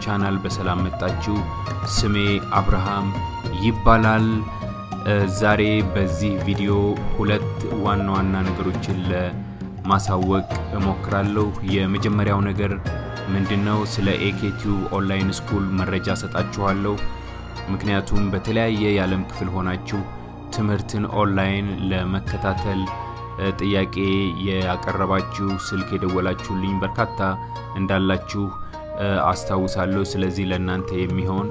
ቻናል በሰላም መጣችሁ። ስሜ አብርሃም ይባላል። ዛሬ በዚህ ቪዲዮ ሁለት ዋና ዋና ነገሮችን ለማሳወቅ እሞክራለሁ። የመጀመሪያው ነገር ምንድነው? ስለ ኤኬቲዩብ ኦንላይን ስኩል መረጃ ሰጣችኋለሁ። ምክንያቱም በተለያየ የዓለም ክፍል ሆናችሁ ትምህርትን ኦንላይን ለመከታተል ጥያቄ ያቀረባችሁ ስልክ የደወላችሁልኝ በርካታ እንዳላችሁ አስታውሳለሁ። ስለዚህ ለእናንተ የሚሆን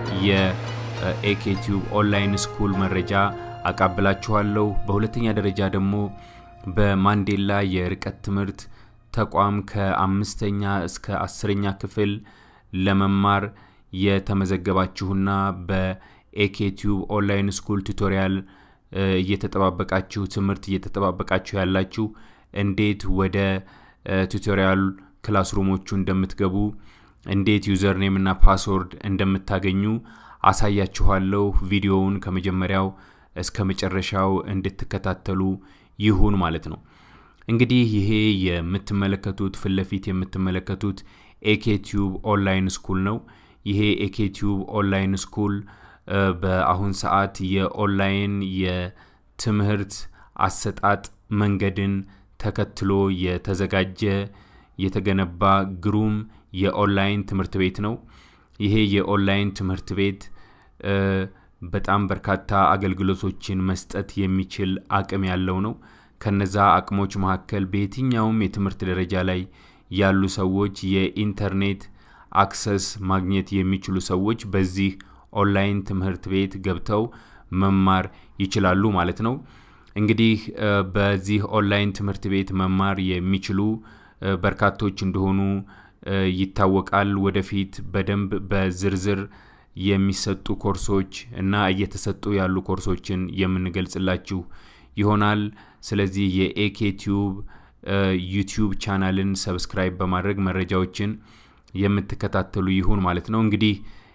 የኤኬቲዩብ ኦንላይን ስኩል መረጃ አቃብላችኋለሁ። በሁለተኛ ደረጃ ደግሞ በማንዴላ የርቀት ትምህርት ተቋም ከአምስተኛ እስከ አስረኛ ክፍል ለመማር የተመዘገባችሁና በኤኬቲዩብ ኦንላይን ስኩል ቱቶሪያል እየተጠባበቃችሁ ትምህርት እየተጠባበቃችሁ ያላችሁ እንዴት ወደ ቱቶሪያል ክላስሩሞቹ እንደምትገቡ እንዴት ዩዘርኔም እና ፓስወርድ እንደምታገኙ አሳያችኋለሁ። ቪዲዮውን ከመጀመሪያው እስከ መጨረሻው እንድትከታተሉ ይሁን ማለት ነው። እንግዲህ ይሄ የምትመለከቱት ፊት ለፊት የምትመለከቱት ኤኬቲዩብ ኦንላይን ስኩል ነው። ይሄ ኤኬቲዩብ ኦንላይን ስኩል በአሁን ሰዓት የኦንላይን የትምህርት አሰጣጥ መንገድን ተከትሎ የተዘጋጀ የተገነባ ግሩም የኦንላይን ትምህርት ቤት ነው። ይሄ የኦንላይን ትምህርት ቤት በጣም በርካታ አገልግሎቶችን መስጠት የሚችል አቅም ያለው ነው። ከነዛ አቅሞች መካከል በየትኛውም የትምህርት ደረጃ ላይ ያሉ ሰዎች የኢንተርኔት አክሰስ ማግኘት የሚችሉ ሰዎች በዚህ ኦንላይን ትምህርት ቤት ገብተው መማር ይችላሉ ማለት ነው። እንግዲህ በዚህ ኦንላይን ትምህርት ቤት መማር የሚችሉ በርካቶች እንደሆኑ ይታወቃል። ወደፊት በደንብ በዝርዝር የሚሰጡ ኮርሶች እና እየተሰጡ ያሉ ኮርሶችን የምንገልጽላችሁ ይሆናል። ስለዚህ የኤኬቲዩብ ዩቲዩብ ቻናልን ሰብስክራይብ በማድረግ መረጃዎችን የምትከታተሉ ይሁን ማለት ነው። እንግዲህ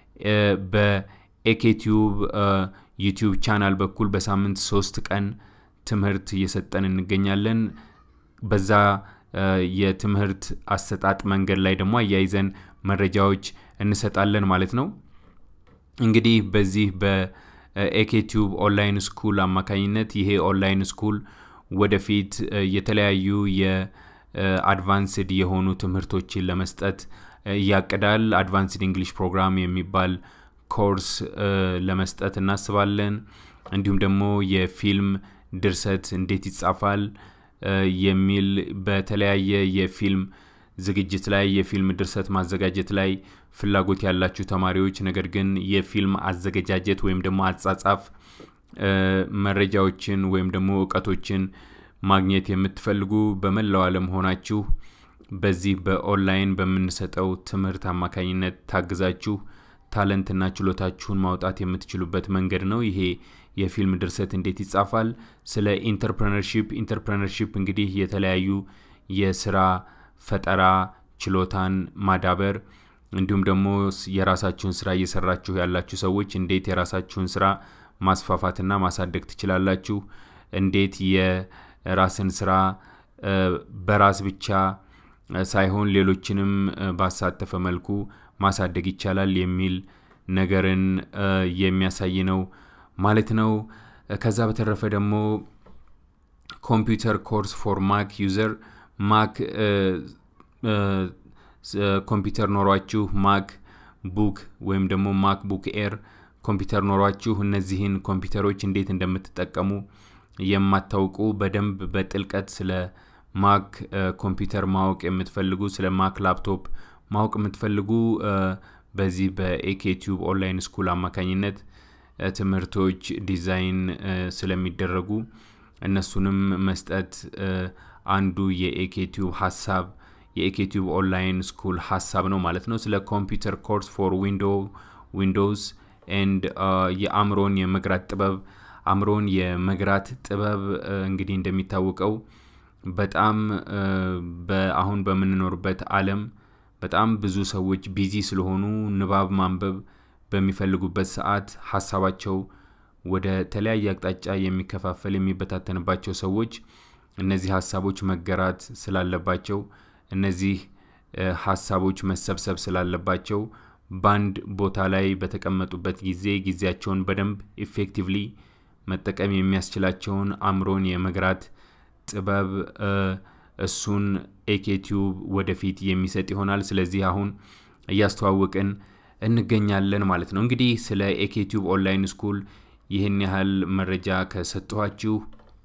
በኤኬቲዩብ ዩቲዩብ ቻናል በኩል በሳምንት ሶስት ቀን ትምህርት እየሰጠን እንገኛለን። በዛ የትምህርት አሰጣጥ መንገድ ላይ ደግሞ አያይዘን መረጃዎች እንሰጣለን ማለት ነው። እንግዲህ በዚህ በኤኬቲዩብ ኦንላይን ስኩል አማካኝነት ይሄ ኦንላይን ስኩል ወደፊት የተለያዩ የአድቫንስድ የሆኑ ትምህርቶችን ለመስጠት ያቅዳል። አድቫንስድ እንግሊሽ ፕሮግራም የሚባል ኮርስ ለመስጠት እናስባለን። እንዲሁም ደግሞ የፊልም ድርሰት እንዴት ይጻፋል የሚል በተለያየ የፊልም ዝግጅት ላይ የፊልም ድርሰት ማዘጋጀት ላይ ፍላጎት ያላችሁ ተማሪዎች ነገር ግን የፊልም አዘገጃጀት ወይም ደግሞ አጻጻፍ መረጃዎችን ወይም ደግሞ እውቀቶችን ማግኘት የምትፈልጉ በመላው ዓለም ሆናችሁ በዚህ በኦንላይን በምንሰጠው ትምህርት አማካኝነት ታግዛችሁ ታለንትና ችሎታችሁን ማውጣት የምትችሉበት መንገድ ነው። ይሄ የፊልም ድርሰት እንዴት ይጻፋል፣ ስለ ኢንተርፕረነርሺፕ ኢንተርፕረነርሺፕ እንግዲህ የተለያዩ የስራ ፈጠራ ችሎታን ማዳበር እንዲሁም ደግሞ የራሳችሁን ስራ እየሰራችሁ ያላችሁ ሰዎች እንዴት የራሳችሁን ስራ ማስፋፋትና ማሳደግ ትችላላችሁ፣ እንዴት የራስን ስራ በራስ ብቻ ሳይሆን ሌሎችንም ባሳተፈ መልኩ ማሳደግ ይቻላል የሚል ነገርን የሚያሳይ ነው ማለት ነው። ከዛ በተረፈ ደግሞ ኮምፒውተር ኮርስ ፎር ማክ ዩዘር ማክ ኮምፒውተር ኖሯችሁ ማክ ቡክ ወይም ደግሞ ማክ ቡክ ኤር ኮምፒውተር ኖሯችሁ እነዚህን ኮምፒውተሮች እንዴት እንደምትጠቀሙ የማታውቁ በደንብ በጥልቀት ስለ ማክ ኮምፒውተር ማወቅ የምትፈልጉ ስለ ማክ ላፕቶፕ ማወቅ የምትፈልጉ በዚህ በኤኬቲዩብ ኦንላይን ስኩል አማካኝነት ትምህርቶች ዲዛይን ስለሚደረጉ እነሱንም መስጠት አንዱ የኤኬቲዩብ ሀሳብ የኤኬቲዩብ ኦንላይን ስኩል ሀሳብ ነው ማለት ነው። ስለ ኮምፒውተር ኮርስ ፎር ዊንዶ ዊንዶውስ ኤንድ የአእምሮን የመግራት ጥበብ አእምሮን የመግራት ጥበብ እንግዲህ እንደሚታወቀው በጣም አሁን በምንኖርበት ዓለም በጣም ብዙ ሰዎች ቢዚ ስለሆኑ ንባብ ማንበብ በሚፈልጉበት ሰዓት ሀሳባቸው ወደ ተለያየ አቅጣጫ የሚከፋፈል የሚበታተንባቸው ሰዎች እነዚህ ሀሳቦች መገራት ስላለባቸው እነዚህ ሀሳቦች መሰብሰብ ስላለባቸው በአንድ ቦታ ላይ በተቀመጡበት ጊዜ ጊዜያቸውን በደንብ ኢፌክቲቭሊ መጠቀም የሚያስችላቸውን አእምሮን የመግራት ጥበብ እሱን ኤኬቲዩብ ወደፊት የሚሰጥ ይሆናል። ስለዚህ አሁን እያስተዋወቅን እንገኛለን ማለት ነው። እንግዲህ ስለ ኤኬቲዩብ ኦንላይን ስኩል ይህን ያህል መረጃ ከሰጠኋችሁ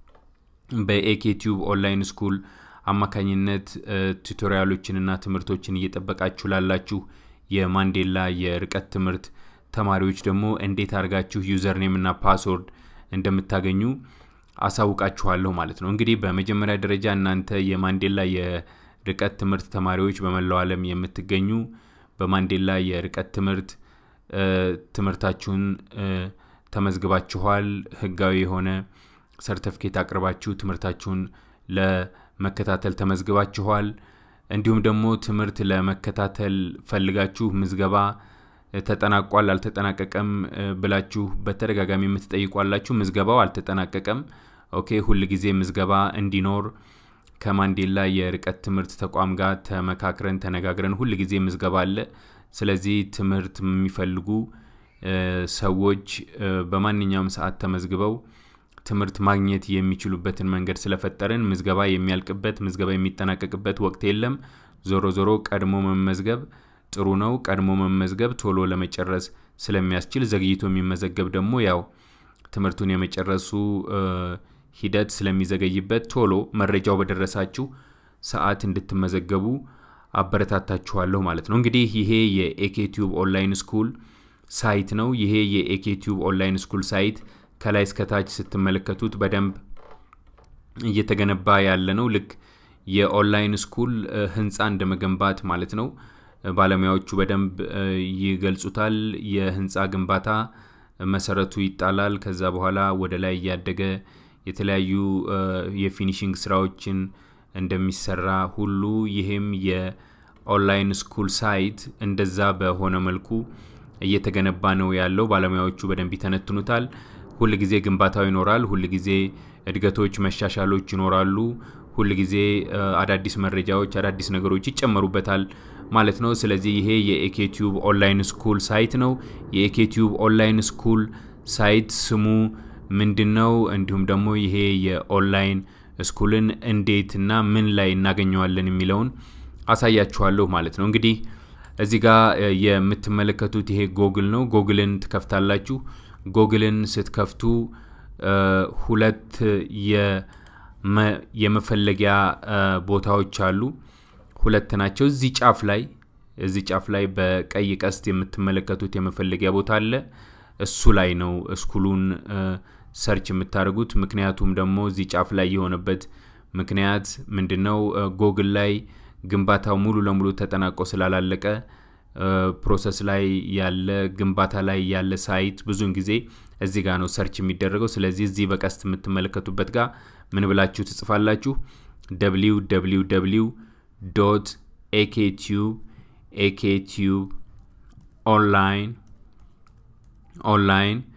በኤኬቲዩብ ኦንላይን ስኩል አማካኝነት ቱቶሪያሎችንና ትምህርቶችን እየጠበቃችሁ ላላችሁ የማንዴላ የርቀት ትምህርት ተማሪዎች ደግሞ እንዴት አድርጋችሁ ዩዘርኔም እና ፓስወርድ እንደምታገኙ አሳውቃችኋለሁ ማለት ነው። እንግዲህ በመጀመሪያ ደረጃ እናንተ የማንዴላ የርቀት ትምህርት ተማሪዎች በመላው ዓለም የምትገኙ በማንዴላ የርቀት ትምህርት ትምህርታችሁን ተመዝግባችኋል። ህጋዊ የሆነ ሰርተፍኬት አቅርባችሁ ትምህርታችሁን ለመከታተል ተመዝግባችኋል። እንዲሁም ደግሞ ትምህርት ለመከታተል ፈልጋችሁ ምዝገባ ተጠናቋል አልተጠናቀቀም ብላችሁ በተደጋጋሚ የምትጠይቋላችሁ። ምዝገባው አልተጠናቀቀም። ኦኬ፣ ሁል ጊዜ ምዝገባ እንዲኖር ከማንዴላ የርቀት ትምህርት ተቋም ጋር ተመካክረን ተነጋግረን ሁል ጊዜ ምዝገባ አለ። ስለዚህ ትምህርት የሚፈልጉ ሰዎች በማንኛውም ሰዓት ተመዝግበው ትምህርት ማግኘት የሚችሉበትን መንገድ ስለፈጠርን ምዝገባ የሚያልቅበት ምዝገባ የሚጠናቀቅበት ወቅት የለም። ዞሮ ዞሮ ቀድሞ መመዝገብ ጥሩ ነው። ቀድሞ መመዝገብ ቶሎ ለመጨረስ ስለሚያስችል፣ ዘግይቶ የሚመዘገብ ደግሞ ያው ትምህርቱን የመጨረሱ ሂደት ስለሚዘገይበት ቶሎ መረጃው በደረሳችሁ ሰዓት እንድትመዘገቡ አበረታታችኋለሁ ማለት ነው። እንግዲህ ይሄ የኤኬቲዩብ ኦንላይን ስኩል ሳይት ነው። ይሄ የኤኬቲዩብ ኦንላይን ስኩል ሳይት ከላይ እስከታች ስትመለከቱት በደንብ እየተገነባ ያለ ነው። ልክ የኦንላይን ስኩል ህንፃ እንደ መገንባት ማለት ነው። ባለሙያዎቹ በደንብ ይገልጹታል። የህንፃ ግንባታ መሰረቱ ይጣላል። ከዛ በኋላ ወደ ላይ እያደገ የተለያዩ የፊኒሽንግ ስራዎችን እንደሚሰራ ሁሉ ይሄም የኦንላይን ስኩል ሳይት እንደዛ በሆነ መልኩ እየተገነባ ነው ያለው። ባለሙያዎቹ በደንብ ይተነትኑታል። ሁል ጊዜ ግንባታው ይኖራል። ሁል ጊዜ እድገቶች፣ መሻሻሎች ይኖራሉ። ሁል ጊዜ አዳዲስ መረጃዎች፣ አዳዲስ ነገሮች ይጨመሩበታል ማለት ነው። ስለዚህ ይሄ የኤኬቲዩብ ኦንላይን ስኩል ሳይት ነው። የኤኬቲዩብ ኦንላይን ስኩል ሳይት ስሙ ምንድን ነው? እንዲሁም ደግሞ ይሄ የኦንላይን ስኩልን እንዴት እና ምን ላይ እናገኘዋለን የሚለውን አሳያችኋለሁ ማለት ነው። እንግዲህ እዚህ ጋር የምትመለከቱት ይሄ ጎግል ነው። ጎግልን ትከፍታላችሁ። ጎግልን ስትከፍቱ ሁለት የመፈለጊያ ቦታዎች አሉ። ሁለት ናቸው። እዚህ ጫፍ ላይ እዚህ ጫፍ ላይ በቀይ ቀስት የምትመለከቱት የመፈለጊያ ቦታ አለ። እሱ ላይ ነው ስኩሉን ሰርች የምታደርጉት። ምክንያቱም ደግሞ እዚህ ጫፍ ላይ የሆነበት ምክንያት ምንድን ነው? ጎግል ላይ ግንባታው ሙሉ ለሙሉ ተጠናቆ ስላላለቀ ፕሮሰስ ላይ ያለ ግንባታ ላይ ያለ ሳይት ብዙውን ጊዜ እዚህ ጋር ነው ሰርች የሚደረገው። ስለዚህ እዚህ በቀስት የምትመለከቱበት ጋር ምን ብላችሁ ትጽፋላችሁ? ደብሊው ደብሊው ደብሊው ዶት ኤኬቲዩብ ኤኬቲዩብ ኦንላይን ኦንላይን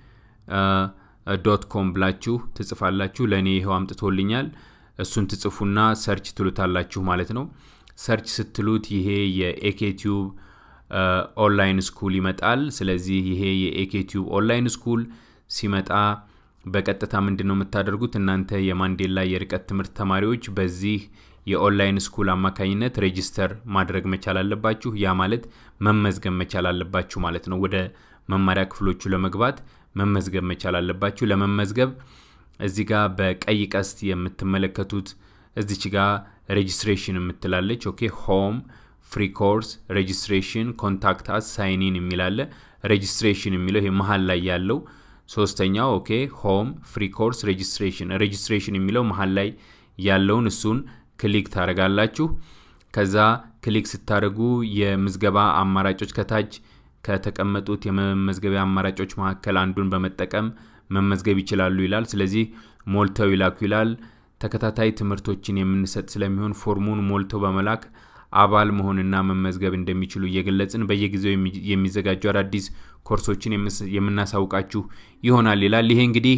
ዶት ኮም ብላችሁ ትጽፋላችሁ። ለእኔ ይኸው አምጥቶልኛል። እሱን ትጽፉና ሰርች ትሉታላችሁ ማለት ነው። ሰርች ስትሉት ይሄ የኤኬቲዩብ ኦንላይን ስኩል ይመጣል። ስለዚህ ይሄ የኤኬቲዩብ ኦንላይን ስኩል ሲመጣ በቀጥታ ምንድን ነው የምታደርጉት እናንተ የማንዴላ የርቀት ትምህርት ተማሪዎች በዚህ የኦንላይን ስኩል አማካኝነት ሬጂስተር ማድረግ መቻል አለባችሁ። ያ ማለት መመዝገብ መቻል አለባችሁ ማለት ነው። ወደ መማሪያ ክፍሎቹ ለመግባት መመዝገብ መቻል አለባችሁ። ለመመዝገብ እዚህ ጋር በቀይ ቀስት የምትመለከቱት እዚች ጋር ሬጂስትሬሽን የምትላለች። ኦኬ ሆም ፍሪ ኮርስ ሬጂስትሬሽን ኮንታክት አስ ሳይኒን የሚላለ ሬጂስትሬሽን የሚለው ይሄ መሀል ላይ ያለው ሶስተኛው ኦኬ ሆም ፍሪ ኮርስ ሬጂስትሬሽን ሬጂስትሬሽን የሚለው መሀል ላይ ያለውን እሱን ክሊክ ታደርጋላችሁ። ከዛ ክሊክ ስታደርጉ የምዝገባ አማራጮች ከታች ከተቀመጡት የመመዝገቢያ አማራጮች መካከል አንዱን በመጠቀም መመዝገብ ይችላሉ ይላል። ስለዚህ ሞልተው ይላኩ ይላል። ተከታታይ ትምህርቶችን የምንሰጥ ስለሚሆን ፎርሙን ሞልተው በመላክ አባል መሆንና መመዝገብ እንደሚችሉ እየገለጽን በየጊዜው የሚዘጋጁ አዳዲስ ኮርሶችን የምናሳውቃችሁ ይሆናል ይላል። ይሄ እንግዲህ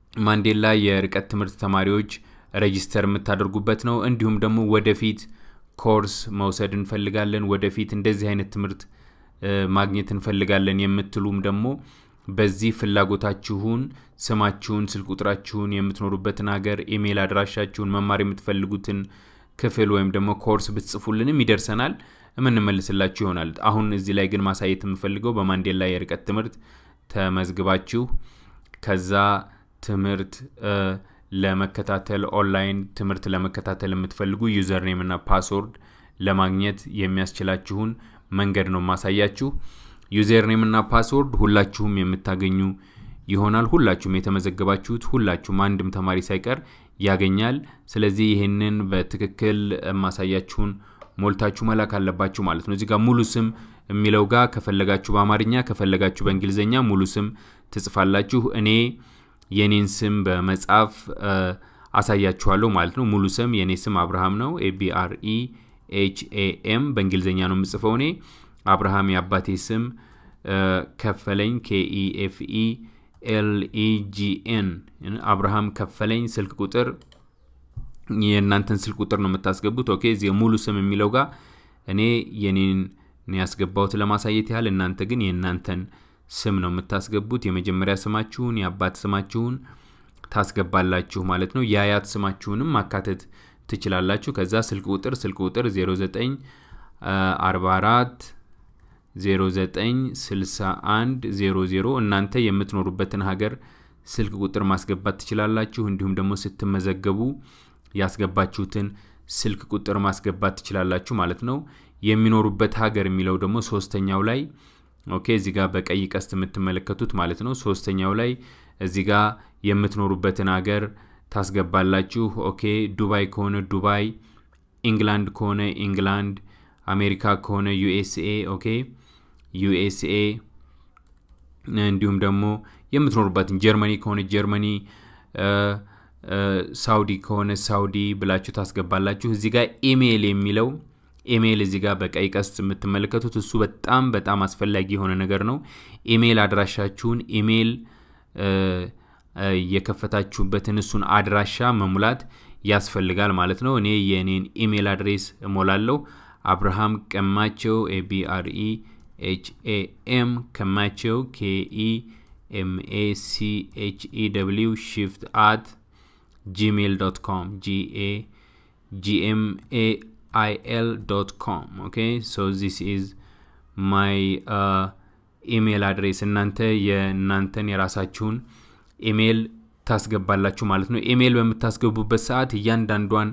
የማንዴላ የርቀት ትምህርት ተማሪዎች ሬጂስተር የምታደርጉበት ነው። እንዲሁም ደግሞ ወደፊት ኮርስ መውሰድ እንፈልጋለን፣ ወደፊት እንደዚህ አይነት ትምህርት ማግኘት እንፈልጋለን የምትሉም ደግሞ በዚህ ፍላጎታችሁን፣ ስማችሁን፣ ስልክ ቁጥራችሁን፣ የምትኖሩበትን ሀገር፣ ኢሜይል አድራሻችሁን፣ መማር የምትፈልጉትን ክፍል ወይም ደግሞ ኮርስ ብትጽፉልንም ይደርሰናል፣ የምንመልስላችሁ ይሆናል። አሁን እዚህ ላይ ግን ማሳየት የምፈልገው በማንዴላ የርቀት ትምህርት ተመዝግባችሁ ከዛ ትምህርት ለመከታተል ኦንላይን ትምህርት ለመከታተል የምትፈልጉ ዩዘርኔም እና ፓስወርድ ለማግኘት የሚያስችላችሁን መንገድ ነው ማሳያችሁ። ዩዘርኔም እና ፓስወርድ ሁላችሁም የምታገኙ ይሆናል። ሁላችሁም የተመዘገባችሁት ሁላችሁም አንድም ተማሪ ሳይቀር ያገኛል። ስለዚህ ይህንን በትክክል ማሳያችሁን ሞልታችሁ መላክ አለባችሁ ማለት ነው። እዚህ ጋር ሙሉ ስም የሚለው ጋር ከፈለጋችሁ በአማርኛ ከፈለጋችሁ በእንግሊዝኛ ሙሉ ስም ትጽፋላችሁ። እኔ የኔን ስም በመጻፍ አሳያችኋለሁ ማለት ነው። ሙሉ ስም የኔ ስም አብርሃም ነው። ኤቢአርኢ ኤች ኤም በእንግሊዝኛ ነው የምጽፈው እኔ አብርሃም የአባቴ ስም ከፈለኝ ኬኢኤፍኢ ኤልኢጂኤን አብርሃም ከፈለኝ ስልክ ቁጥር የእናንተን ስልክ ቁጥር ነው የምታስገቡት። ኦኬ እዚህ ሙሉ ስም የሚለው ጋር እኔ የኔን ያስገባሁት ለማሳየት ያህል፣ እናንተ ግን የእናንተን ስም ነው የምታስገቡት። የመጀመሪያ ስማችሁን የአባት ስማችሁን ታስገባላችሁ ማለት ነው። የአያት ስማችሁንም ማካተት ትችላላችሁ። ከዛ ስልክ ቁጥር ስልክ ቁጥር 09 44 0961 00 እናንተ የምትኖሩበትን ሀገር ስልክ ቁጥር ማስገባት ትችላላችሁ። እንዲሁም ደግሞ ስትመዘገቡ ያስገባችሁትን ስልክ ቁጥር ማስገባት ትችላላችሁ ማለት ነው። የሚኖሩበት ሀገር የሚለው ደግሞ ሶስተኛው ላይ ኦኬ፣ እዚህ ጋር በቀይ ቀስት የምትመለከቱት ማለት ነው። ሶስተኛው ላይ እዚህ ጋር የምትኖሩበትን ሀገር ታስገባላችሁ። ኦኬ፣ ዱባይ ከሆነ ዱባይ፣ ኢንግላንድ ከሆነ ኢንግላንድ፣ አሜሪካ ከሆነ ዩኤስኤ ኦኬ ዩኤስኤ እንዲሁም ደግሞ የምትኖሩበትን ጀርመኒ ከሆነ ጀርመኒ፣ ሳውዲ ከሆነ ሳውዲ ብላችሁ ታስገባላችሁ። እዚህ ጋር ኢሜይል የሚለው ኢሜይል እዚህ ጋር በቀይ ቀስት የምትመለከቱት እሱ በጣም በጣም አስፈላጊ የሆነ ነገር ነው። ኢሜይል አድራሻችሁን ኢሜይል የከፈታችሁበትን እሱን አድራሻ መሙላት ያስፈልጋል ማለት ነው። እኔ የእኔን ኢሜይል አድሬስ እሞላለሁ። አብርሃም ቀማቸው ኤቢአርኢ ኤችኤኤም ከማቸው ኬኢ ኤምኤሲኤችኢ ደብሊው ሽፍት አት ጂሜል ዶት ኮም ጂኤ ጂኤምኤ አይኤል ዶት ኮም ኦኬ ሶ ዚስ ኢዝ ማይ ኢሜይል አድሬስ እናንተ የእናንተን የራሳችሁን ኢሜይል ታስገባላችሁ ማለት ነው። ኢሜይል በምታስገቡበት ሰዓት እያንዳንዷን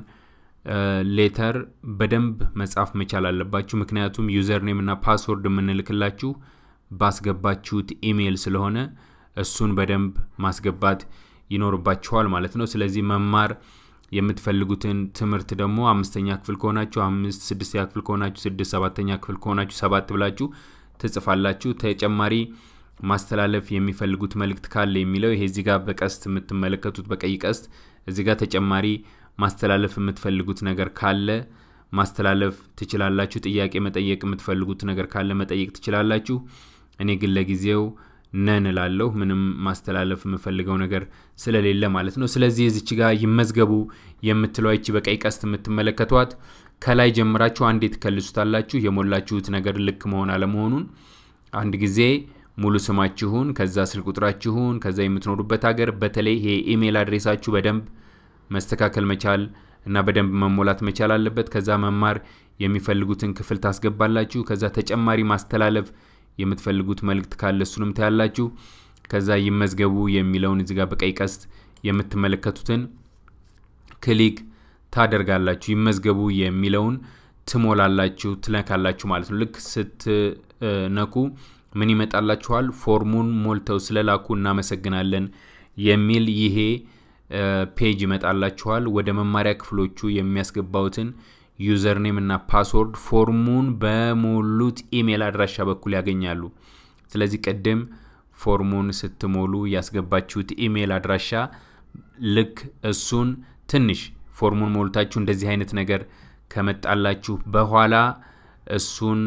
ሌተር በደንብ መጻፍ መቻል አለባችሁ። ምክንያቱም ዩዘር ኔም እና ፓስወርድ የምንልክላችሁ ባስገባችሁት ኢሜይል ስለሆነ እሱን በደንብ ማስገባት ይኖርባችኋል ማለት ነው። ስለዚህ መማር የምትፈልጉትን ትምህርት ደግሞ አምስተኛ ክፍል ከሆናችሁ አምስት፣ ስድስተኛ ክፍል ከሆናችሁ ስድስት፣ ሰባተኛ ክፍል ከሆናችሁ ሰባት ብላችሁ ትጽፋላችሁ። ተጨማሪ ማስተላለፍ የሚፈልጉት መልእክት ካለ የሚለው ይሄ እዚህ ጋር በቀስት የምትመለከቱት በቀይ ቀስት እዚህ ጋር ተጨማሪ ማስተላለፍ የምትፈልጉት ነገር ካለ ማስተላለፍ ትችላላችሁ። ጥያቄ መጠየቅ የምትፈልጉት ነገር ካለ መጠየቅ ትችላላችሁ። እኔ ግን ለጊዜው ነን እላለሁ። ምንም ማስተላለፍ የምፈልገው ነገር ስለሌለ ማለት ነው። ስለዚህ እዚች ጋር ይመዝገቡ የምትለው ይቺ በቀይ ቀስት የምትመለከቷት ከላይ ጀምራችሁ አንዴ ትከልሱታላችሁ። የሞላችሁት ነገር ልክ መሆን አለመሆኑን አንድ ጊዜ ሙሉ ስማችሁን፣ ከዛ ስልክ ቁጥራችሁን፣ ከዛ የምትኖሩበት ሀገር፣ በተለይ ይሄ ኢሜይል አድሬሳችሁ በደንብ መስተካከል መቻል እና በደንብ መሞላት መቻል አለበት። ከዛ መማር የሚፈልጉትን ክፍል ታስገባላችሁ። ከዛ ተጨማሪ ማስተላለፍ የምትፈልጉት መልእክት ካለ እሱንም ታያላችሁ። ከዛ ይመዝገቡ የሚለውን እዚጋ በቀይ ቀስት የምትመለከቱትን ክሊክ ታደርጋላችሁ። ይመዝገቡ የሚለውን ትሞላላችሁ፣ ትነካላችሁ ማለት ነው። ልክ ስትነኩ ምን ይመጣላችኋል? ፎርሙን ሞልተው ስለላኩ እናመሰግናለን የሚል ይሄ ፔጅ ይመጣላችኋል። ወደ መማሪያ ክፍሎቹ የሚያስገባውትን ዩዘርኔም እና ፓስወርድ ፎርሙን በሞሉት ኢሜይል አድራሻ በኩል ያገኛሉ። ስለዚህ ቅድም ፎርሙን ስትሞሉ ያስገባችሁት ኢሜይል አድራሻ ልክ እሱን ትንሽ ፎርሙን ሞልታችሁ እንደዚህ አይነት ነገር ከመጣላችሁ በኋላ እሱን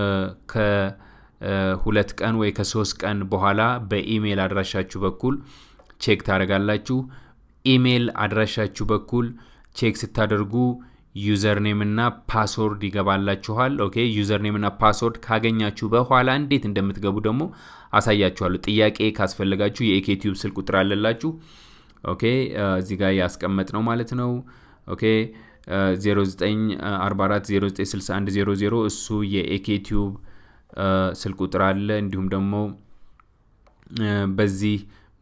ከሁለት ቀን ወይ ከሶስት ቀን በኋላ በኢሜይል አድራሻችሁ በኩል ቼክ ታደርጋላችሁ። ኢሜይል አድራሻችሁ በኩል ቼክ ስታደርጉ ዩዘርኔም እና ፓስወርድ ይገባላችኋል። ኦኬ ዩዘርኔም እና ፓስወርድ ካገኛችሁ በኋላ እንዴት እንደምትገቡ ደግሞ አሳያችኋለሁ። ጥያቄ ካስፈለጋችሁ የኢኬቲዩብ ስልክ ቁጥር አለላችሁ። ኦኬ እዚህ ጋር ያስቀመጥ ነው ማለት ነው። ኦኬ 0944096100 እሱ የኢኬቲዩብ ስልክ ቁጥር አለ። እንዲሁም ደግሞ በዚህ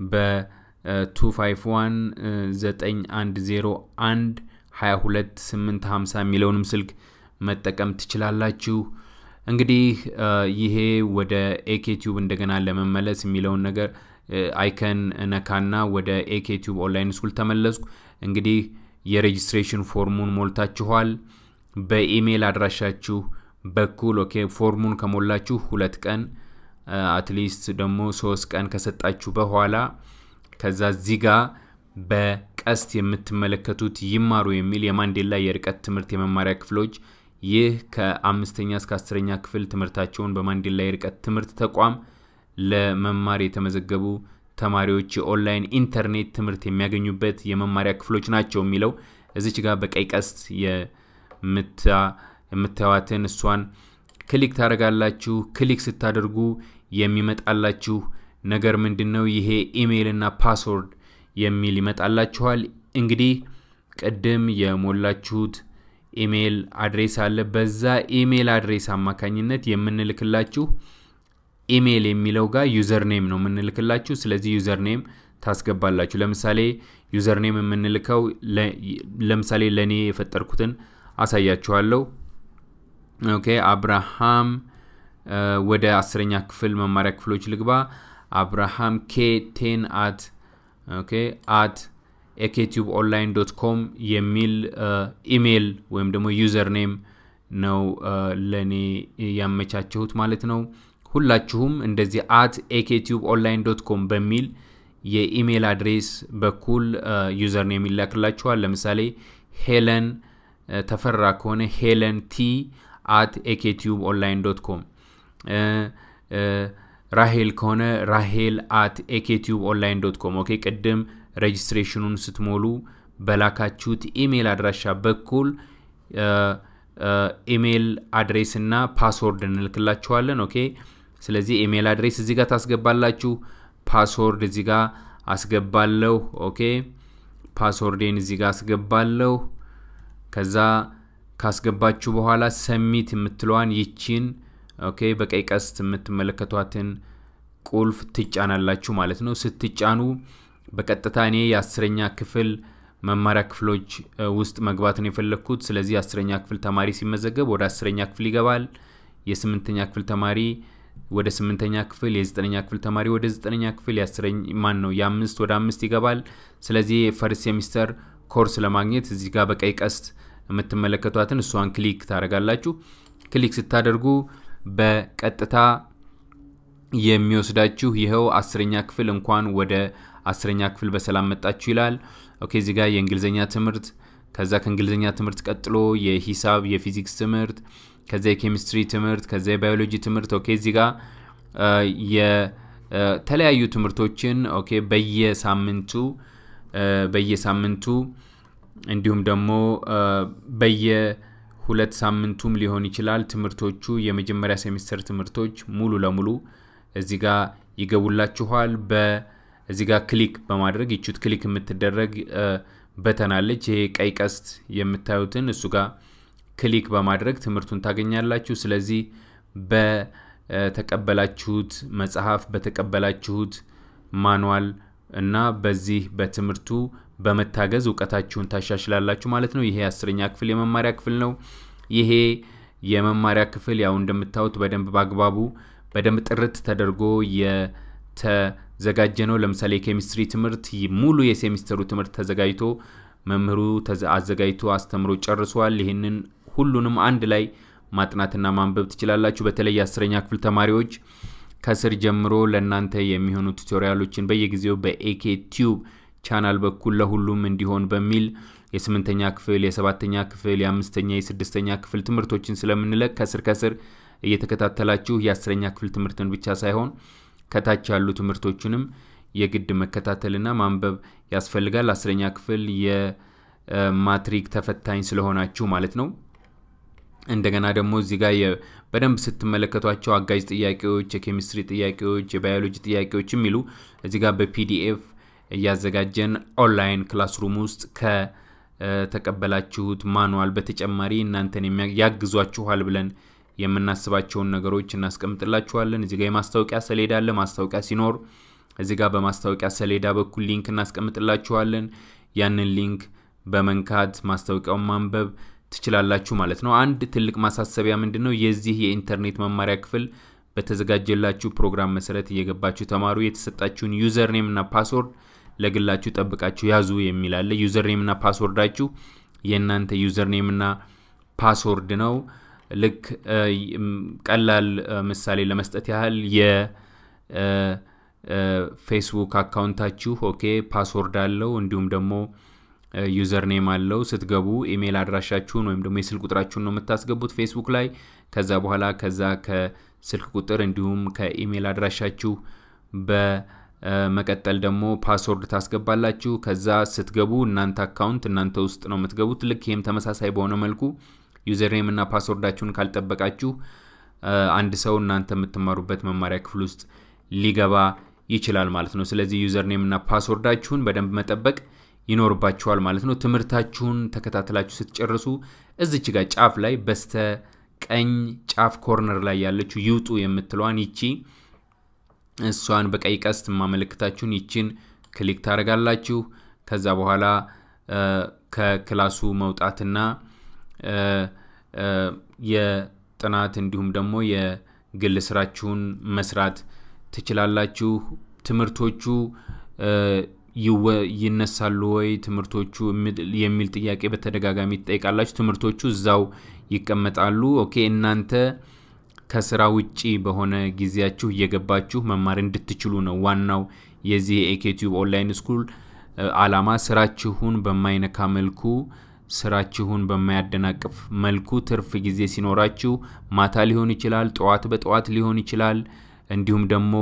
በ2519101 22850 የሚለውንም ስልክ መጠቀም ትችላላችሁ። እንግዲህ ይሄ ወደ ኤኬቲዩብ እንደገና ለመመለስ የሚለውን ነገር አይከን ነካና ወደ ኤኬቲዩብ ኦንላይን ስኩል ተመለስኩ። እንግዲህ የሬጅስትሬሽን ፎርሙን ሞልታችኋል። በኢሜይል አድራሻችሁ በኩል ኦኬ ፎርሙን ከሞላችሁ ሁለት ቀን አትሊስት ደግሞ ሶስት ቀን ከሰጣችሁ በኋላ ከዛ እዚህ ጋ በቀስት የምትመለከቱት ይማሩ የሚል የማንዴላ የርቀት ትምህርት የመማሪያ ክፍሎች ይህ ከአምስተኛ እስከ አስረኛ ክፍል ትምህርታቸውን በማንዴላ የርቀት ትምህርት ተቋም ለመማር የተመዘገቡ ተማሪዎች የኦንላይን ኢንተርኔት ትምህርት የሚያገኙበት የመማሪያ ክፍሎች ናቸው የሚለው እዚች ጋር በቀይ ቀስት የምታዩትን እሷን ክሊክ ታደርጋላችሁ። ክሊክ ስታደርጉ የሚመጣላችሁ ነገር ምንድን ነው? ይሄ ኢሜይል እና ፓስወርድ የሚል ይመጣላችኋል። እንግዲህ ቅድም የሞላችሁት ኢሜይል አድሬስ አለ። በዛ ኢሜይል አድሬስ አማካኝነት የምንልክላችሁ ኢሜይል የሚለው ጋር ዩዘርኔም ነው የምንልክላችሁ። ስለዚህ ዩዘርኔም ታስገባላችሁ። ለምሳሌ ዩዘርኔም የምንልከው ለምሳሌ ለእኔ የፈጠርኩትን አሳያችኋለሁ። ኦኬ አብርሃም ወደ አስረኛ ክፍል መማሪያ ክፍሎች ልግባ። አብርሃም ኬ ቴን አት ኦኬ አት ኤኬቲዩብ ኦንላይን ዶት ኮም የሚል ኢሜይል ወይም ደግሞ ዩዘር ኔም ነው ለእኔ ያመቻቸሁት ማለት ነው። ሁላችሁም እንደዚህ አት ኤኬቲዩብ ኦንላይን ዶት ኮም በሚል የኢሜይል አድሬስ በኩል ዩዘር ኔም ይላክላችኋል። ለምሳሌ ሄለን ተፈራ ከሆነ ሄለን ቲ አት ኤኬቲዩብ ኦንላይን ዶት ኮም ራሄል ከሆነ ራሄል አት ኤኬቲዩብ ኦንላይን ዶት ኮም። ኦኬ ቅድም ሬጅስትሬሽኑን ስትሞሉ በላካችሁት ኢሜይል አድራሻ በኩል ኢሜይል አድሬስ እና ፓስወርድ እንልክላችኋለን። ኦኬ ስለዚህ ኢሜይል አድሬስ እዚህ ጋር ታስገባላችሁ። ፓስወርድ እዚህ ጋር አስገባለሁ። ኦኬ ፓስወርዴን እዚህ ጋር አስገባለሁ። ከዛ ካስገባችሁ በኋላ ሰሚት የምትለዋን ይቺን ኦኬ በቀይ ቀስት የምትመለከቷትን ቁልፍ ትጫናላችሁ ማለት ነው። ስትጫኑ በቀጥታ እኔ የአስረኛ ክፍል መማሪያ ክፍሎች ውስጥ መግባትን የፈለግኩት። ስለዚህ የአስረኛ ክፍል ተማሪ ሲመዘገብ ወደ አስረኛ ክፍል ይገባል። የስምንተኛ ክፍል ተማሪ ወደ ስምንተኛ ክፍል፣ የዘጠነኛ ክፍል ተማሪ ወደ ዘጠነኛ ክፍል፣ ማን ነው የአምስት ወደ አምስት ይገባል። ስለዚህ የፈርስት ሴሚስተር ኮርስ ለማግኘት እዚህ ጋር በቀይ ቀስት የምትመለከቷትን እሷን ክሊክ ታደርጋላችሁ። ክሊክ ስታደርጉ በቀጥታ የሚወስዳችሁ ይኸው አስረኛ ክፍል እንኳን ወደ አስረኛ ክፍል በሰላም መጣችሁ ይላል። ኦኬ እዚህ ጋር የእንግሊዝኛ ትምህርት ከዛ ከእንግሊዝኛ ትምህርት ቀጥሎ የሂሳብ የፊዚክስ ትምህርት ከዛ የኬሚስትሪ ትምህርት ከዛ የባዮሎጂ ትምህርት ኦኬ እዚህ ጋር የተለያዩ ትምህርቶችን ኦኬ በየሳምንቱ በየሳምንቱ እንዲሁም ደግሞ በየሁለት ሳምንቱም ሊሆን ይችላል ትምህርቶቹ የመጀመሪያ ሴሚስተር ትምህርቶች ሙሉ ለሙሉ እዚህ ጋር ይገቡላችኋል። በዚህ ጋር ክሊክ በማድረግ ይቹት ክሊክ የምትደረግ በተናለች ይሄ ቀይ ቀስት የምታዩትን እሱ ጋር ክሊክ በማድረግ ትምህርቱን ታገኛላችሁ። ስለዚህ በተቀበላችሁት መጽሐፍ በተቀበላችሁት ማኗል እና በዚህ በትምህርቱ በመታገዝ እውቀታችሁን ታሻሽላላችሁ ማለት ነው። ይሄ አስረኛ ክፍል የመማሪያ ክፍል ነው። ይሄ የመማሪያ ክፍል ያው እንደምታዩት በደንብ በአግባቡ በደንብ ጥርት ተደርጎ የተዘጋጀ ነው። ለምሳሌ የኬሚስትሪ ትምህርት ሙሉ የሴሚስተሩ ትምህርት ተዘጋጅቶ መምህሩ አዘጋጅቶ አስተምሮ ጨርሷል። ይህንን ሁሉንም አንድ ላይ ማጥናትና ማንበብ ትችላላችሁ። በተለይ የአስረኛ ክፍል ተማሪዎች ከስር ጀምሮ ለእናንተ የሚሆኑ ቱቶሪያሎችን በየጊዜው በኤኬ ቲዩብ ቻናል በኩል ለሁሉም እንዲሆን በሚል የስምንተኛ ክፍል፣ የሰባተኛ ክፍል፣ የአምስተኛ፣ የስድስተኛ ክፍል ትምህርቶችን ስለምንለቅ ከስር ከስር እየተከታተላችሁ የአስረኛ ክፍል ትምህርትን ብቻ ሳይሆን ከታች ያሉ ትምህርቶችንም የግድ መከታተልና ማንበብ ያስፈልጋል። አስረኛ ክፍል ማትሪክ ተፈታኝ ስለሆናችሁ ማለት ነው። እንደገና ደግሞ እዚህ ጋር በደንብ ስትመለከቷቸው አጋዥ ጥያቄዎች፣ የኬሚስትሪ ጥያቄዎች፣ የባዮሎጂ ጥያቄዎች የሚሉ እዚህ ጋር በፒዲኤፍ እያዘጋጀን ኦንላይን ክላስሩም ውስጥ ከተቀበላችሁት ማኑዋል በተጨማሪ እናንተን ያግዟችኋል ብለን የምናስባቸውን ነገሮች እናስቀምጥላችኋለን። እዚህ ጋር የማስታወቂያ ሰሌዳ አለ። ማስታወቂያ ሲኖር እዚህ ጋር በማስታወቂያ ሰሌዳ በኩል ሊንክ እናስቀምጥላችኋለን። ያንን ሊንክ በመንካት ማስታወቂያውን ማንበብ ትችላላችሁ ማለት ነው። አንድ ትልቅ ማሳሰቢያ ምንድን ነው? የዚህ የኢንተርኔት መማሪያ ክፍል በተዘጋጀላችሁ ፕሮግራም መሰረት እየገባችሁ ተማሩ። የተሰጣችሁን ዩዘር ኔም እና ፓስወርድ ለግላችሁ ጠብቃችሁ ያዙ የሚል አለ። ዩዘር ኔም እና ፓስወርዳችሁ የእናንተ ዩዘር ኔም እና ፓስወርድ ነው። ልክ ቀላል ምሳሌ ለመስጠት ያህል የፌስቡክ አካውንታችሁ ኦኬ ፓስወርድ አለው እንዲሁም ደግሞ ዩዘር ኔም አለው። ስትገቡ ኢሜይል አድራሻችሁን ወይም ደግሞ የስልክ ቁጥራችሁን ነው የምታስገቡት ፌስቡክ ላይ። ከዛ በኋላ ከዛ ከስልክ ቁጥር እንዲሁም ከኢሜይል አድራሻችሁ በመቀጠል ደግሞ ፓስወርድ ታስገባላችሁ። ከዛ ስትገቡ እናንተ አካውንት እናንተ ውስጥ ነው የምትገቡት። ልክ ይህም ተመሳሳይ በሆነ መልኩ ዩዘር ኔም እና ፓስወርዳችሁን ካልጠበቃችሁ አንድ ሰው እናንተ የምትማሩበት መማሪያ ክፍል ውስጥ ሊገባ ይችላል ማለት ነው። ስለዚህ ዩዘር ኔም እና ፓስወርዳችሁን በደንብ መጠበቅ ይኖርባችኋል ማለት ነው። ትምህርታችሁን ተከታትላችሁ ስትጨርሱ እዚች ጋር ጫፍ ላይ በስተ ቀኝ ጫፍ ኮርነር ላይ ያለችው ይውጡ የምትለዋን ይቺ እሷን በቀይ ቀስት የማመለክታችሁን ይችን ክሊክ ታደርጋላችሁ። ከዛ በኋላ ከክላሱ መውጣትና የጥናት እንዲሁም ደግሞ የግል ስራችሁን መስራት ትችላላችሁ። ትምህርቶቹ ይነሳሉ ወይ ትምህርቶቹ የሚል ጥያቄ በተደጋጋሚ ትጠይቃላችሁ። ትምህርቶቹ እዛው ይቀመጣሉ። ኦኬ እናንተ ከስራ ውጪ በሆነ ጊዜያችሁ እየገባችሁ መማር እንድትችሉ ነው ዋናው የዚህ የኤኬቲዩብ ኦንላይን ስኩል አላማ። ስራችሁን በማይነካ መልኩ ስራችሁን በማያደናቅፍ መልኩ ትርፍ ጊዜ ሲኖራችሁ ማታ ሊሆን ይችላል፣ ጠዋት በጠዋት ሊሆን ይችላል፣ እንዲሁም ደግሞ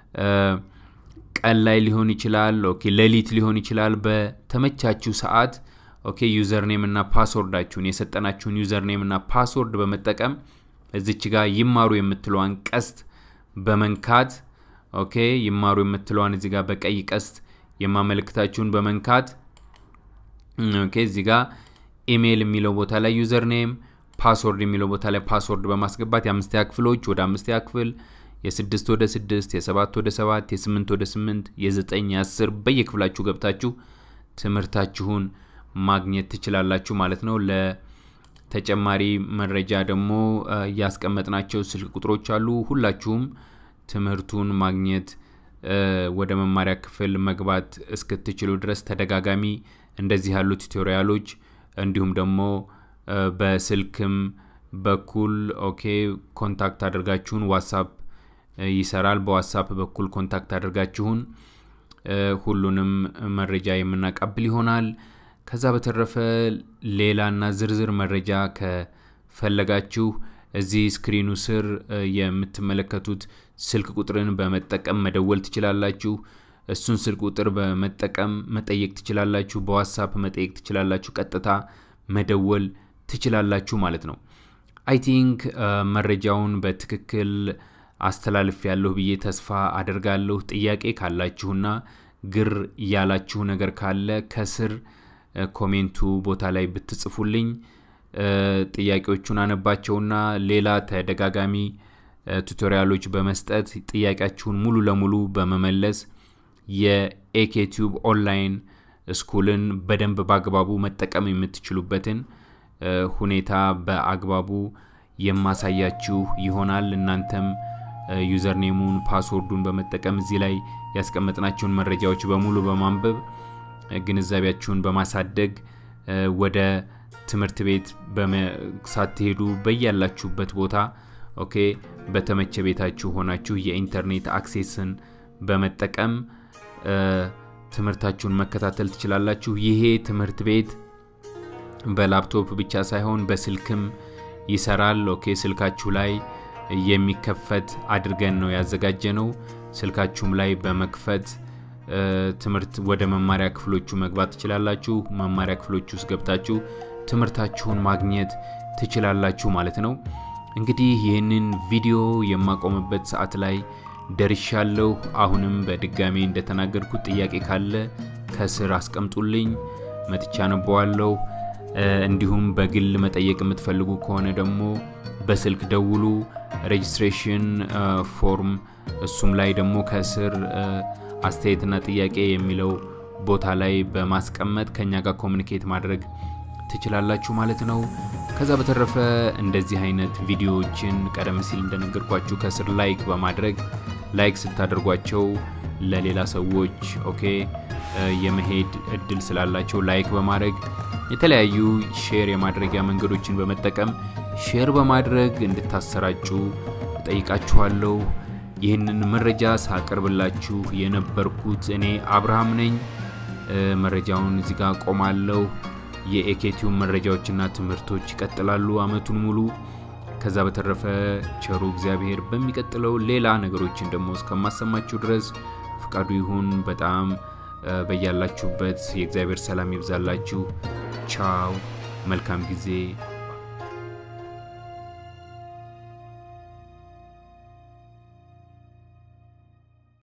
ቀን ላይ ሊሆን ይችላል፣ ኦኬ ሌሊት ሊሆን ይችላል። በተመቻችሁ ሰዓት ኦኬ ዩዘርኔም እና ፓስወርዳችሁን የሰጠናችሁን ዩዘርኔም እና ፓስወርድ በመጠቀም እዚች ጋር ይማሩ የምትለዋን ቀስት በመንካት ኦኬ ይማሩ የምትለዋን እዚህ ጋር በቀይ ቀስት የማመለክታችሁን በመንካት ኦኬ እዚህ ጋር ኢሜይል የሚለው ቦታ ላይ ዩዘርኔም ፓስወርድ የሚለው ቦታ ላይ ፓስወርድ በማስገባት የአምስተኛ ክፍሎች ወደ አምስተኛ ክፍል የስድስት ወደ ስድስት የሰባት ወደ ሰባት የስምንት ወደ ስምንት የዘጠኝ የአስር በየክፍላችሁ ገብታችሁ ትምህርታችሁን ማግኘት ትችላላችሁ ማለት ነው። ለተጨማሪ መረጃ ደግሞ ያስቀመጥናቸው ስልክ ቁጥሮች አሉ። ሁላችሁም ትምህርቱን ማግኘት ወደ መማሪያ ክፍል መግባት እስክትችሉ ድረስ ተደጋጋሚ እንደዚህ ያሉ ቱቶሪያሎች እንዲሁም ደግሞ በስልክም በኩል ኦኬ ኮንታክት አድርጋችሁን ዋትሳፕ ይሰራል። በዋትሳፕ በኩል ኮንታክት አድርጋችሁን ሁሉንም መረጃ የምናቀብል ይሆናል። ከዛ በተረፈ ሌላና ዝርዝር መረጃ ከፈለጋችሁ እዚህ ስክሪኑ ስር የምትመለከቱት ስልክ ቁጥርን በመጠቀም መደወል ትችላላችሁ። እሱን ስልክ ቁጥር በመጠቀም መጠየቅ ትችላላችሁ። በዋትሳፕ መጠየቅ ትችላላችሁ። ቀጥታ መደወል ትችላላችሁ ማለት ነው። አይ ቲንክ መረጃውን በትክክል አስተላልፍ ያለሁ ብዬ ተስፋ አደርጋለሁ። ጥያቄ ካላችሁና ግር ያላችሁ ነገር ካለ ከስር ኮሜንቱ ቦታ ላይ ብትጽፉልኝ ጥያቄዎቹን አነባቸውና ሌላ ተደጋጋሚ ቱቶሪያሎች በመስጠት ጥያቄያችሁን ሙሉ ለሙሉ በመመለስ የኤኬቲዩብ ኦንላይን ስኩልን በደንብ በአግባቡ መጠቀም የምትችሉበትን ሁኔታ በአግባቡ የማሳያችሁ ይሆናል። እናንተም ዩዘርኔሙን ፓስወርዱን በመጠቀም እዚህ ላይ ያስቀመጥናቸውን መረጃዎች በሙሉ በማንበብ ግንዛቤያችሁን በማሳደግ ወደ ትምህርት ቤት ሳትሄዱ በያላችሁበት ቦታ ኦኬ በተመቸ ቤታችሁ ሆናችሁ የኢንተርኔት አክሴስን በመጠቀም ትምህርታችሁን መከታተል ትችላላችሁ። ይሄ ትምህርት ቤት በላፕቶፕ ብቻ ሳይሆን በስልክም ይሰራል። ኦኬ ስልካችሁ ላይ የሚከፈት አድርገን ነው ያዘጋጀ ነው። ስልካችሁም ላይ በመክፈት ትምህርት ወደ መማሪያ ክፍሎቹ መግባት ትችላላችሁ። መማሪያ ክፍሎቹ ውስጥ ገብታችሁ ትምህርታችሁን ማግኘት ትችላላችሁ ማለት ነው። እንግዲህ ይህንን ቪዲዮ የማቆምበት ሰዓት ላይ ደርሻለሁ። አሁንም በድጋሜ እንደተናገርኩት ጥያቄ ካለ ከስር አስቀምጡልኝ፣ መጥቻ አነበዋለሁ። እንዲሁም በግል መጠየቅ የምትፈልጉ ከሆነ ደግሞ በስልክ ደውሉ። ሬጅስትሬሽን ፎርም እሱም ላይ ደግሞ ከስር አስተያየትና ጥያቄ የሚለው ቦታ ላይ በማስቀመጥ ከኛ ጋር ኮሚኒኬት ማድረግ ትችላላችሁ ማለት ነው። ከዛ በተረፈ እንደዚህ አይነት ቪዲዮዎችን ቀደም ሲል እንደነገርኳችሁ ከስር ላይክ በማድረግ ላይክ ስታደርጓቸው ለሌላ ሰዎች ኦኬ የመሄድ እድል ስላላቸው ላይክ በማድረግ የተለያዩ ሼር የማድረጊያ መንገዶችን በመጠቀም ሼር በማድረግ እንድታሰራጩ እጠይቃችኋለሁ። ይህንን መረጃ ሳቀርብላችሁ የነበርኩት እኔ አብርሃም ነኝ። መረጃውን እዚህ ጋር ቆማለሁ። የኤኬቲው መረጃዎችና ትምህርቶች ይቀጥላሉ አመቱን ሙሉ። ከዛ በተረፈ ቸሩ እግዚአብሔር በሚቀጥለው ሌላ ነገሮችን ደግሞ እስከማሰማችሁ ድረስ ፍቃዱ ይሁን። በጣም በያላችሁበት የእግዚአብሔር ሰላም ይብዛላችሁ። ቻው። መልካም ጊዜ